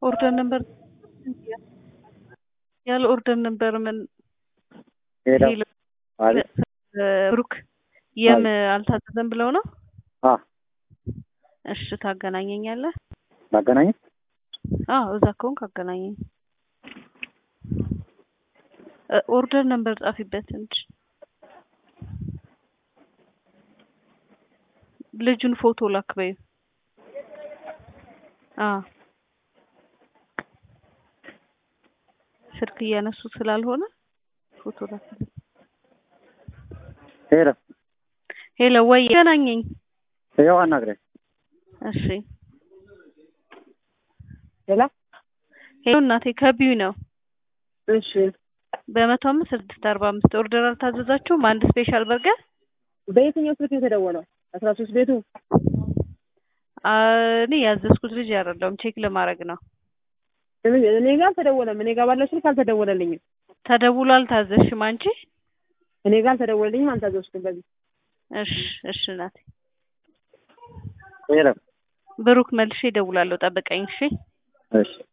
ኦርደር ነበር ያለ ኦርደር ነበር ምን ሄሎ ሄሎ አቤት ብሩክ የም አልታዘዘም ብለው ነው? አ እሺ ታገናኘኛለህ? ማገናኘት አዎ እዛ ከሆንክ አገናኘኝ። እ ኦርደር ነበር ጻፊበት እንጂ ልጁን ፎቶ ላክ በይው። አዎ ስልክ እያነሱ ስላልሆነ ፎቶ ላክ። ሄሎ ሄሎ ወይ ገናኘኝ። ያው አናግረኝ። እሺ ሄሎ ሄሎ እናቴ ከቢዩ ነው። እሺ በመቶ አምስት ስድስት አርባ አምስት ኦርደር አልታዘዛችሁም? አንድ ስፔሻል በርገር በየትኛው ስልክ ነው የተደወለው? አስራ ሶስት ቤቱ አ እኔ ያዘዝኩት ልጅ አይደለሁም ቼክ ለማድረግ ነው። እኔ ጋር አልተደወለም። እኔ ጋር ባለው ስልክ አልተደወለልኝም። ተደውሎ አልታዘዝሽም አንቺ? እኔ ጋር አልተደወለልኝም። አልታዘዝኩም። በዚህ እሺ እሺ እናቴ ሄሎ ብሩክ መልሼ እደውላለሁ። ጠብቀኝ እሺ። እሺ